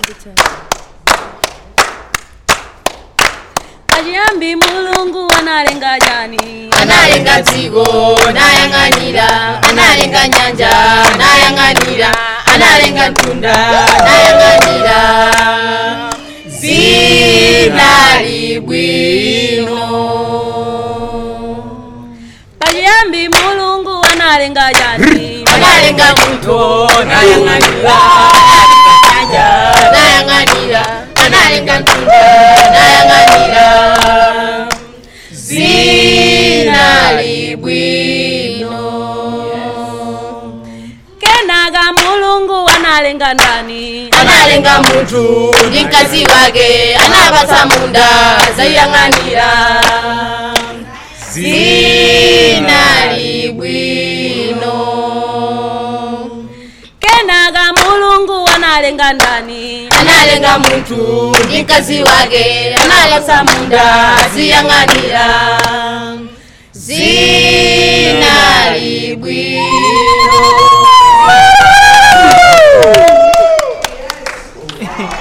pachiyambi mulungu analenga chani analenga dziko nayang'anira analenga nyanja nayang'anira analenga mtunda nayang'anira zinali bwino pachiyambi mulungu analenga chani analenga muto nayang'anira nyanja nayang'anira analenga mtunda nayang'anira zinali bwino kenaka mulungu analenga ndani analenga munthu ndi mkazi wake anapatsa munda zayang'anira zinali bwino kenaka mulungu analenga ndani analenga munthu ndi mkazi wake anapatsa munda ziyang'anira zinali bwino